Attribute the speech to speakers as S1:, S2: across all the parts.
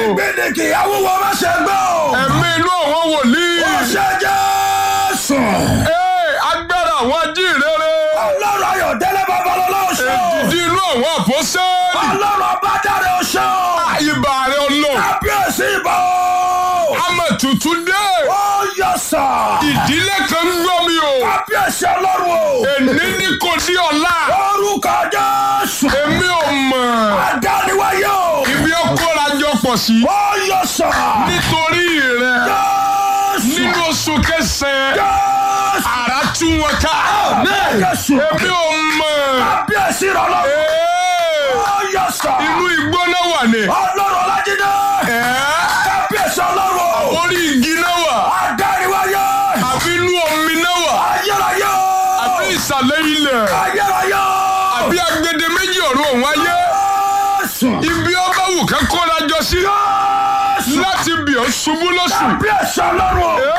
S1: gbèdéke awúwo má ṣe gbọ́.
S2: ẹ̀mí inú àwọn wòlíì.
S1: ó ṣe Jésù.
S2: Ee, agbára àwọn ajínrere.
S1: ọlọ́run ayọ̀dẹ́lẹ̀ babalọ́lá ó ṣe o.
S2: èdìdí inú àwọn àpọ́sẹ́ẹ̀lì.
S1: ọlọ́run ọbàdàrẹ ó ṣe o.
S2: ibà rẹ̀ ọlọ́run.
S1: kábíyèsí ìbò.
S2: amẹ̀tutù dé.
S1: ó yọ sà.
S2: ìdílé kan ń gbọ́ mi o.
S1: kábíyèsí ọlọ́run o.
S2: èní ní kò di ọ̀la.
S1: orúkọ Jésù.
S2: èmi ò mọ̀.
S1: àdániwáyé o.
S2: ibi ó kóra jọ pọ̀ sí.
S1: ó yọ sà.
S2: nítorí rẹ̀
S1: Jésù.
S2: nínú oṣù kẹsàn-án
S1: Jésù.
S2: àrà tú wọn ká.
S1: Jésù.
S2: èmi ò mọ̀.
S1: kábíyèsí ọlọ́run.
S2: Ee,
S1: ó yọ sà.
S2: inú igbó náà wà ní.
S1: ọlọ́run ọlájídé.
S2: Ẹ́,
S1: kábíyèsí ọlọ́run o.
S2: orí igi náà wà.
S1: àdániwáyé.
S2: àbí inú omi náà wà.
S1: ayérayé o.
S2: àbí ìsàlẹ̀ ilẹ̀.
S1: ayérayé o.
S2: àbí agbede méjì ọ̀run òun ayé.
S1: Jésù.
S2: ibi ọba wù ká kóra jọ sí.
S1: Jésù.
S2: láti bì ọ́ ṣubú lọ́sùn.
S1: kábíyèsí ọlọ́run o.
S2: Ee,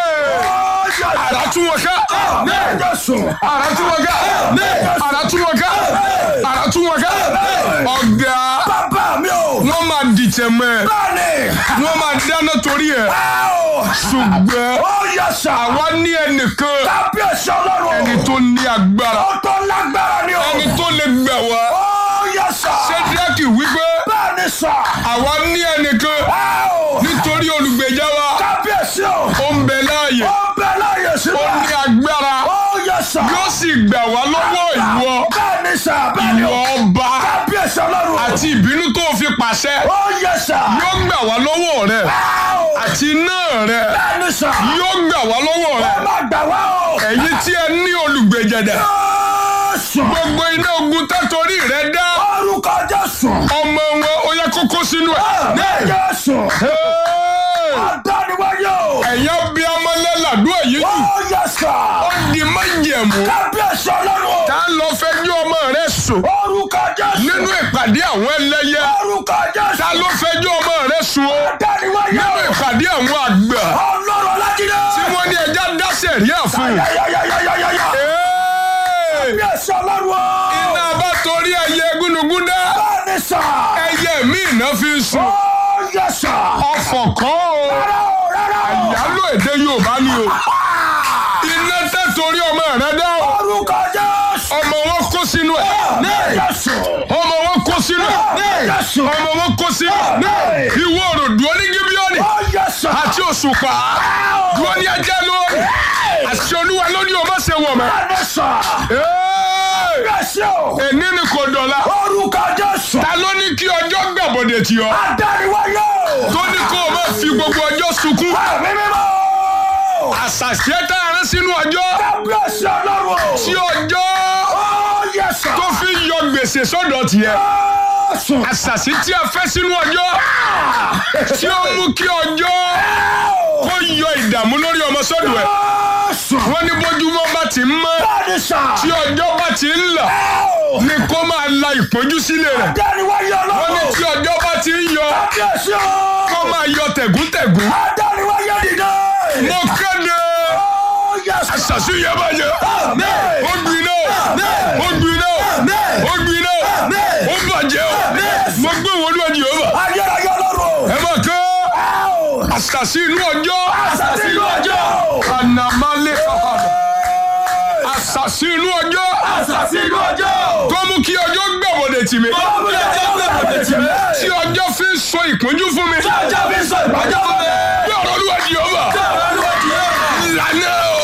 S1: ó yọ sà.
S2: àrà tú wọn ká.
S1: Jésù.
S2: àrà tú wọn ká. àrà tú wọn ká. àrà tú wọn ká. ọ̀gá
S1: bàbá mi o.
S2: wọ́n máa dìtẹ̀ mọ́ ẹ.
S1: bẹ́ẹ̀ni.
S2: wọ́n máa dáná torí ẹ̀.
S1: Áò.
S2: ṣùgbọ́n
S1: ó yọ sà.
S2: àwa ní ẹnìkan
S1: kábíyèsí ọlọ́run o.
S2: ẹni tó ní agbára
S1: ó tó lágbára ni o.
S2: ẹni tó lè gbà wá.
S1: ó yọ sà.
S2: ṣédíákì wípé
S1: bẹ́ẹ̀ni sà.
S2: àwa ní ẹnìkan
S1: Áò.
S2: nítorí olùgbèjà wa
S1: kábíyèsí o.
S2: ó ń bẹ láàyè
S1: ó bẹ láyè
S2: ó
S1: síbẹ̀.
S2: ní agbára
S1: ó yọ sà.
S2: yóò sì gbà wá lọ́wọ́ ìwọ
S1: bẹ́ẹ̀ni sà. bẹ́ẹ̀ni
S2: ìwọ
S1: o.
S2: ọba
S1: kábíyèsí ọlọ́run o.
S2: àti ìbínú tó fi pàṣẹ
S1: ó yọ sà.
S2: yóò gbà wá lọ́wọ́ rẹ
S1: Áò.
S2: àti iná rẹ
S1: bẹ́ẹ̀ni sà.
S2: yóò gbà wá lọ́wọ́ rẹ
S1: ẹ má gbà wá o.
S2: ẹ̀yin tí ẹ ní olùgbèjẹ̀dẹ̀
S1: Jésù.
S2: gbogbo iná ogun tẹ́tọ̀rí rẹ dá
S1: orúkọ Jésù.
S2: ọmọ wọn ó yẹ kókó sínú ẹ̀.
S1: Jésù.
S2: Hey!
S1: Adániwáyé o.
S2: ẹ̀yà bí ọmọlẹ́làdú èyí
S1: Ó
S2: jù
S1: yẹ sà.
S2: ó di májẹ̀mú
S1: Kábíyèsí ọlọ́run o.
S2: tá a lọ fẹjọ́ ọmọ rẹ sùn
S1: Orúkọ Jésù.
S2: nínú ìpàdé àwọn ẹlẹ́yẹ
S1: Orúkọ
S2: tá
S1: Jésù.
S2: ló fẹjọ́ ọmọ rẹ sùn o
S1: Adániwáyé
S2: nínú
S1: o.
S2: ìpàdé àwọn àgbà
S1: Ọlọ́run Ọlájídé.
S2: tí wọ́n ní ẹja dá sẹ̀ríà fún un.
S1: Yáyáyáyáyáyá.
S2: Hey!
S1: Kábíyèsí ọlọ́run o.
S2: iná bá torí ẹyẹ gúnugún dá
S1: Bẹ́ẹ̀ni sà.
S2: ẹyẹ mi iná fi ń sùn
S1: Ó yẹ sà.
S2: ọ̀fọ̀ kan o
S1: Rárá o, rárá o.
S2: ìyálò èdè Yorùbá ni o iná tẹ́ torí ọmọ rẹ dá o
S1: Orúkọ Jésù.
S2: ọmọ wọn kó sínú ẹ̀
S1: Jésù.
S2: ọmọ wọn kó sínú ẹ̀
S1: Jésù.
S2: ọmọ wọn kó sínú ẹ̀ ìwọ òròdú onígíbíọ́nì
S1: Ó yẹ sà.
S2: àti òṣùpá dúró ní ajá lónìí àṣẹ olúwa lónìí o má ṣe wọ̀ mọ́.
S1: Bẹ́ẹ̀ni sà.
S2: Ee!
S1: Jésù o.
S2: èní ni kò dọ̀la
S1: Orúkọ Jésù.
S2: ta ló ní kí ọjọ́ gbàbọ̀dẹ̀ tì ọ́
S1: Adániwáyé o.
S2: tó ní kó o má fi gbogbo ọjọ́ sunkún
S1: Ẹ̀mí mímọ́.
S2: àṣàṣe tá a rán sínú ọjọ́
S1: Kábíyèsí ọlọ́run o.
S2: tí ọjọ́
S1: Ó yẹ sà.
S2: tó fi yọ gbèsè sọ́dọ̀ tiẹ̀
S1: Jésù.
S2: àṣàṣe tí a fẹ́ sínú ọjọ́ tí ó mú kí ọjọ́ kó yọ ìdààmú lórí ọmọ sọ́dọ̀ ẹ̀
S1: Jésù.
S2: wọ́n ní bójúmọ́ bá ti ń mọ́
S1: Bẹ́ẹ̀ni sà.
S2: tí ọjọ́ bá ti ń là ni kó máa la ìpọ́njú sílẹ̀ rẹ̀
S1: Adániwáyé
S2: wọ́n ní
S1: ọlọ́run.
S2: tí ọjọ́ bá ti ń yọ
S1: Kábíyèsí o.
S2: kó máa yọ tẹ̀gúntẹ̀gún
S1: Adániwáyé dìde.
S2: mo kéde
S1: Ó yẹ sà.
S2: àṣàṣe yẹn bá yẹ
S1: Àmín.
S2: ó gbiná ó gbiná ó gbiná ó bàjẹ́ o mo gbé wọn lójú ọba
S1: Ayérayé ọlọ́run o.
S2: ẹ bá kọ́
S1: Áò.
S2: àṣàṣe inú ọjọ́
S1: Àṣàṣì inú ọjọ́.
S2: ànàmálẹ̀ kàkàdà àṣàṣe inú ọjọ́
S1: Àṣàṣì inú ọjọ́.
S2: kó mú kí ọjọ́ gbàbọ̀dẹ̀ tì mí
S1: Ọmọ ìjọba gbàgbọ́ tì mí.
S2: tí ọjọ́ fi ń sọ ìpọ́njú fún mi
S1: Ọjọ́ fi sọ ìbàjẹ́ fún mi.
S2: bí ọ̀rọ̀ olúwa di ọba ìlànà o.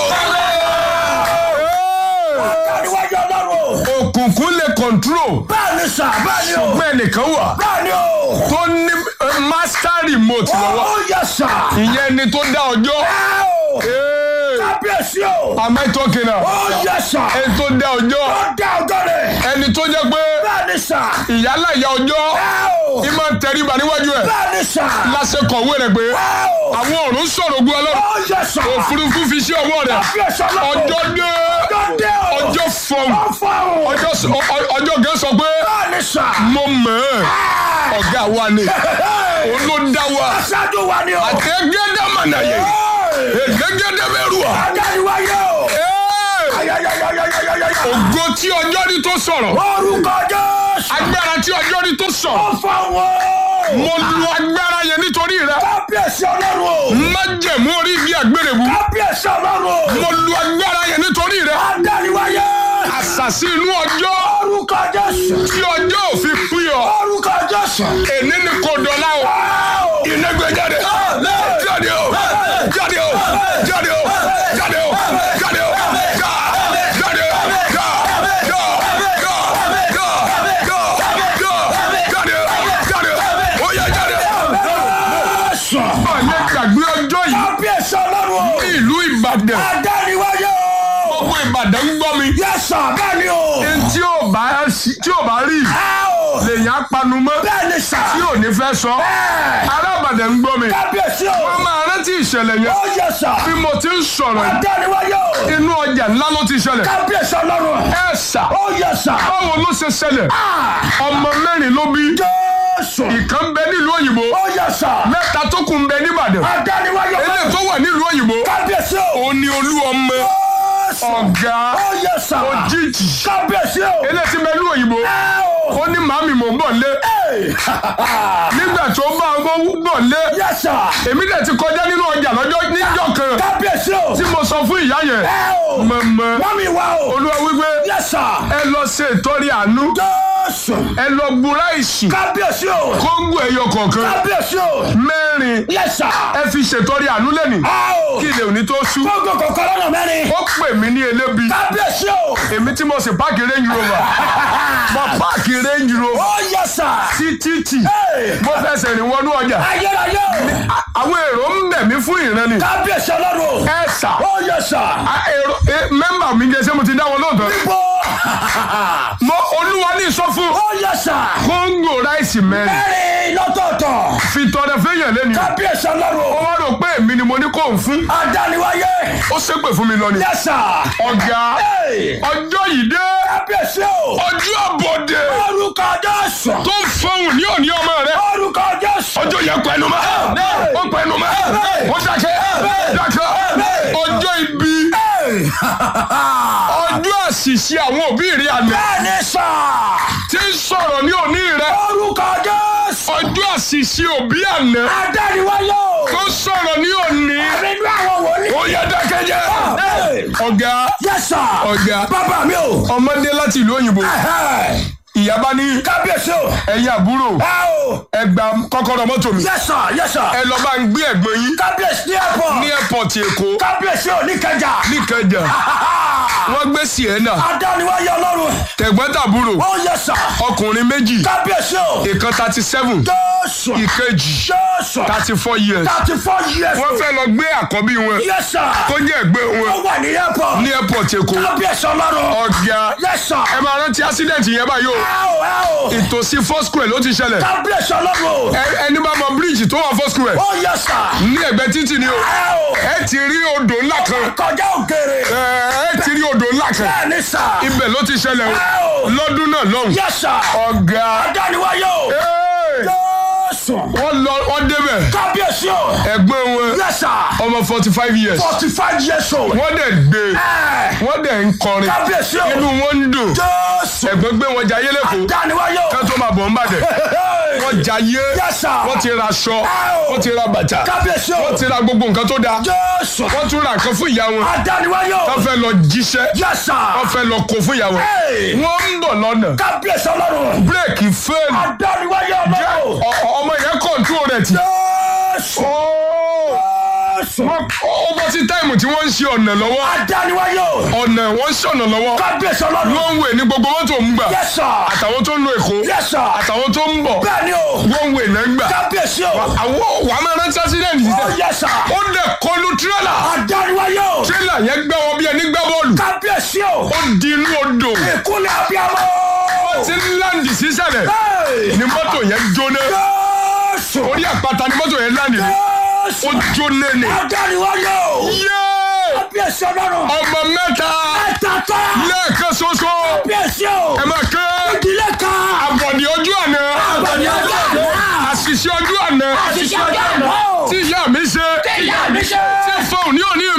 S1: Adániwáyé ọlọ́run o.
S2: òkùnkùn lè kọ̀ntró
S1: Bẹ́ẹ̀ni sà, bẹ́ẹ̀ni o.
S2: bẹ́ẹ̀ nìkan wà
S1: Bẹ́ẹ̀ni o.
S2: tó ní eh, master remote lọ́wọ́
S1: Ó yẹ sà.
S2: ìyẹn ni tó dá ọjọ́
S1: Áò.
S2: Hey,
S1: Kábíyèsí o.
S2: am I talking now?
S1: Ó yẹ sà.
S2: ẹni tó dá ọjọ́
S1: Ó dá ọjọ́ rẹ̀.
S2: ẹni tó jẹ́ pé
S1: Bẹ́ẹ̀ni sà.
S2: ìyálà ìyá ọjọ́
S1: Áò.
S2: ìmọ̀ tẹríba níwájú ẹ̀
S1: Bẹ́ẹ̀ni sà.
S2: láṣẹ kọ̀wé rẹ̀ pé
S1: Áò.
S2: àwọn ọ̀run sọ̀rọ̀ ogun ọlọ́run
S1: Ó yẹ sà.
S2: òfurufú fi sí ọwọ́ rẹ̀
S1: Kábíyèsí ọlọ́run.
S2: ọjọ́ dé
S1: Ọjọ́ dé o.
S2: ọjọ́ fọ̀n
S1: Ó fọ́rùn.
S2: ọjọ́ s- ọ- ọ- ọjọ́ gẹ́ sọ pé
S1: Bẹ́ẹ̀ni sà.
S2: mo mọ̀ ẹ́ ọ̀gá wa ni òun ló dá wa
S1: Aṣáájú wa ni o.
S2: àtẹ̀gẹ́dẹ́ mọ̀nàyè ègégédé bẹ́rù à.
S1: Adániwáyé o.
S2: Ee!
S1: Ayayayayayayaya.
S2: ògo tí ọjọ́ rí tó sọ̀rọ̀
S1: Orúkọ Jésù.
S2: agbára tí ọjọ́ rí tó sọ̀rọ̀
S1: Ó fọ́rùn o.
S2: mo lu agbára yẹn nítorí rẹ
S1: kábíyèsí ọlọ́run o.
S2: májẹ̀mú orí igi àgbèrèbú
S1: kábíyèsí ọlọ́run o.
S2: mo lu agbára yẹn nítorí rẹ
S1: adániwáyé.
S2: àṣàṣì inú ọjọ́
S1: orúkọ jésù.
S2: tí ọjọ́ òfin pín ọ
S1: orúkọ jésù.
S2: èní ni kò dọ̀la o iná gbé jáde jáde o jáde o jáde o jáde o jáde o já jáde o já já já já já já jáde o jáde o ó yá jáde.
S1: jésù.
S2: báyẹn gbàgbé ọjọ́ yìí
S1: kábíyèsí ọlọ́run o.
S2: ní ìlú Ìbàdàn
S1: adániwáyé o.
S2: gbogbo Ìbàdàn ń gbọ́ mi.
S1: yẹ́sà bẹ́ẹ̀ ni o.
S2: tí ò bá tí ò bá rí
S1: ẹ o.
S2: lèyàn á panu mọ́
S1: bẹ́ẹ̀ ni sà.
S2: tí ò ní fẹ́ sọ.
S1: ẹ.
S2: ará Ìbàdàn ń gbọ́ mi.
S1: kábíyèsí o.
S2: wọ́n máa rántí ìṣẹ̀lẹ̀ yẹn
S1: ó yẹ́sà.
S2: bí mo ti ń sọ̀rọ̀ yìí.
S1: adániwáyé o.
S2: inú ọjà ńlá ló ti ṣẹlẹ̀.
S1: kábíyèsí ọlọ́run.
S2: ẹ ṣà
S1: ó yẹ́sà.
S2: báwo ló ṣe ṣẹlẹ̀ ọmọ mẹ́rin ló bí
S1: jésù.
S2: ìkan ń bẹ nílùú òyìnbó
S1: ó yẹ́sà.
S2: mẹ́ta tó kù ń bẹ níbàdàn
S1: adániwáyé o.
S2: eléyìí tó wà nílùú òyìnbó
S1: kábíyèsí o.
S2: òun ni olú ọmọ
S1: jésù.
S2: ọ̀gá
S1: ó yẹ́sà.
S2: òjijì
S1: kábíyèsí o.
S2: eléyìí tí ń bẹ nílùú òyìnbó
S1: ẹ o.
S2: ó ní màmí mò ń bọ̀ lé nígbà tó bá ọmọ bọ̀ lé
S1: yẹ́sà.
S2: èmi dẹ̀ ti kọjá nínú ọjà lọ́jọ́ níjọ́ kan
S1: kábíyèsí o.
S2: tí mo sọ fún ìyá yẹn
S1: ẹ o.
S2: mọ̀mọ́
S1: wọ́n mi wá o.
S2: olúwa wípé
S1: yẹ́sà.
S2: ẹ lọ ṣe ìtọ́rí àánú
S1: jésù.
S2: ẹ lọ gbúra ìsìn
S1: kábíyèsí o.
S2: kóńgò ẹyọ kọ̀ọ̀kan
S1: kábíyèsí o.
S2: mẹ́rin
S1: yẹ́sà.
S2: ẹ fi ṣètọ́rí àánú lẹ́nì
S1: ẹ o.
S2: kí ilé òní tó ṣú
S1: gbogbo kọ̀ọ̀kan lọ́nà mẹ́rin.
S2: ó pè mí ní elébi
S1: kábíyèsí o.
S2: èmi tí mo sì páàkì range rover mo páàkì range rover
S1: ó yẹ́sà.
S2: sí títì
S1: Hey.
S2: mo fẹsẹ̀ rìn wọnú ọjà
S1: ayérayé o.
S2: À- àwọn èrò ń bẹ̀ mí fún ìran ni
S1: kábíyèsí ọlọ́run.
S2: ẹ sà
S1: ó yẹ́sà.
S2: À, èrò ẹ, mẹ́mbà mi jẹ́ ṣé mo ti dá wọn lóòótọ́
S1: bó.
S2: mo olúwa ní sọ fún
S1: ó yẹ́sà.
S2: kóńgò ráìsì mẹ́rin
S1: mẹ́rin lọ́tọ̀ọ̀tọ̀.
S2: fi tọrẹ fẹ́yàn lẹ́nu
S1: kábíyèsí
S2: ó
S1: ọlọ́run.
S2: wá rò pé èmi ni mo ní kó ń fún
S1: adániwáyé.
S2: ó ṣépè fún mi lọ ni
S1: yẹ́sà.
S2: ọ̀gá
S1: Hey.
S2: ọjọ́ yìí dé
S1: kábíyèsí o.
S2: ọjọ́ àbọ̀dé
S1: orúkọ jésù.
S2: tó ń fọhùn ní òní ọmọ rẹ
S1: orúkọ jésù.
S2: ọjọ́ yẹn pẹ̀lú mọ́ ó pẹ̀lú mọ́ ó dákẹ́ dákẹ́ ọjọ́ ibi
S1: Hey.
S2: ọjọ́ àṣìṣe àwọn òbí rẹ àná
S1: bẹ́ẹ̀ni sà.
S2: tí ń sọ̀rọ̀ ní òní rẹ
S1: orúkọ jésù.
S2: ọjọ́ àṣìṣe òbí àná
S1: adániwáyé o.
S2: tó sọ̀rọ̀ ní òní
S1: nínú àwọn wòlíì.
S2: ó yẹ dákẹ́ jẹ́
S1: Hey.
S2: ọ̀gá
S1: yẹ́sà.
S2: ọ̀gá
S1: bàbá mi o.
S2: ọmọdé láti ìlú òyìnbó
S1: Ẹ̀hẹ́.
S2: ìyá bá ní
S1: kábíyèsí o.
S2: ẹ̀yin àbúrò
S1: ẹ o.
S2: ẹ gba kọ́kọ́rọ́ mọ́tò mi
S1: yẹ́sà yẹ́sà.
S2: ẹ lọ bá ń gbé ẹ̀gbọ́n yín
S1: kábíyèsí ní ẹ̀pọ̀.
S2: ní airport èkó
S1: kábíyèsí o ní kẹjà.
S2: níkẹjà wọ́n gbé sienna
S1: adániwáyé ọlọ́run.
S2: tẹ̀gbọ́n-tàbúrò
S1: ó yẹ́sà.
S2: ọkùnrin méjì
S1: kábíyèsí o.
S2: ìkan thirty seven
S1: jésù.
S2: ìkejì
S1: jésù.
S2: thirty four years
S1: thirty four years.
S2: wọ́n fẹ́ lọ gbé àkọ́bí wọn
S1: yẹ́sà.
S2: tó jẹ́ ẹ̀gbẹ́
S1: ó
S2: wọn
S1: wà ní ẹ̀pọ̀.
S2: ní airport èkó
S1: kábíyèsí ọlọ́run.
S2: ọ̀gá
S1: yẹ́sà.
S2: ẹ máa rántí accident yẹn báyìí o
S1: ẹ o ẹ o.
S2: ìtòsí four square ló ti ṣẹlẹ̀
S1: kábíyèsí ọlọ́run.
S2: Ẹ- ẹni bá mọ bíríìjì tó wà four square
S1: ó yẹ́sà.
S2: ní ẹ̀gbẹ́ títì ni o
S1: ẹ o.
S2: ẹ ti rí odò ńlá kan
S1: kọjá òkèrè.
S2: ẹ ẹ ti rí odò ńlá kan
S1: bẹ́ẹ̀ni sà.
S2: ibẹ̀ ló ti ṣẹlẹ̀
S1: ẹ
S2: o
S1: o.
S2: lọ́dún náà lọ́hùn
S1: yẹ́sà.
S2: ọ̀gá
S1: adániwáyé o.
S2: ẹ̀,
S1: jésù.
S2: wọ́n lọ wọ́n débẹ̀
S1: kábíyèsí o.
S2: ẹ̀gbọ́n wọn
S1: yẹ́sà.
S2: ọmọ forty five years
S1: forty five years old.
S2: wọ́n dẹ̀ gbé
S1: ẹ
S2: wọ́n dẹ̀ ń kọrin
S1: kábíyèsí o.
S2: inú wọn ń dùn
S1: jésù.
S2: ẹ̀gbọ́n gbé wọn jayé lẹ́kọ̀ọ́
S1: adániwáyé o.
S2: ká tó máa bọ̀ ń bàdẹ̀ wọ́n jayé
S1: yẹ́sà.
S2: wọ́n ti ra aṣọ wọ́n ti ra bàtà
S1: kábíyèsí o.
S2: wọ́n ti ra gbogbo nǹkan tó dáa
S1: jésù.
S2: wọ́n tún ra nǹkan fún ìyá wọn
S1: adániwáyé o.
S2: wọ́n fẹ́ lọ jíṣẹ́
S1: yẹ́sà.
S2: wọ́n fẹ́ lọ kó fún ìyá wọn
S1: Hey.
S2: wọ́n ń bọ̀ lọ́nà
S1: kábíyèsí ọlọ́run.
S2: bírèkì fẹ́ẹ̀lì
S1: adániwáyé ọlọ́run.
S2: Ọ- ọ- ọmọ yẹn kọ̀ǹtú rẹ̀ tì
S1: jésù. jésù.
S2: ó bọ́ sí táìmù tí wọ́n ń ṣe ọ̀nà lọ́wọ́
S1: adániwáyé o.
S2: ọ̀nà wọ́n ń ṣọ̀nà lọ́wọ́
S1: kábíyèsí ọlọ́run.
S2: wọ́n ń wè ní gbogbo mọ́tò ń gbà
S1: yẹ́sà.
S2: àtàwọn tó ń lo èkó
S1: yẹ́sà.
S2: àtàwọn tó ń bọ̀
S1: bẹ́ẹ̀ni o.
S2: wọ́n ń wè náà ń gbà
S1: kábíyèsí o.
S2: àwọn wàá máa rántí accident yìí
S1: ó
S2: sẹ́
S1: yẹ́sà.
S2: ó dẹ̀ kọlu tírélà
S1: adániwáyé o.
S2: tírélà yẹn gbá wọn bí ẹni gbá bọ́ọ̀lù
S1: kábíyèsí o.
S2: ó di inú odò
S1: ìkúlẹ̀ abiyamọ.
S2: tí ń láǹdì sísàlẹ̀
S1: Hey.
S2: ni mọ́tò yẹn jóná
S1: jésù.
S2: orí àpáta ni mọ́tò yẹn láǹdì ní
S1: jésù.
S2: ó jóná ni.
S1: adániwáyé o.
S2: yéé
S1: kábíyèsí ọlọ́run.
S2: ọmọ mẹ́ta
S1: ẹ̀tàtà.
S2: lẹ́ẹ̀kan ṣoṣo
S1: kábíyèsí o.
S2: ẹ máa ké
S1: ìdílé kan.
S2: àbọ̀dì ojú àná
S1: àbọ̀dé ọjọ́ àná.
S2: àṣìṣe ojú àná
S1: àṣìṣe ọjọ́ àná.
S2: tí ìyá mi ṣe
S1: ìyá mi ṣe.
S2: tí fóun ní òní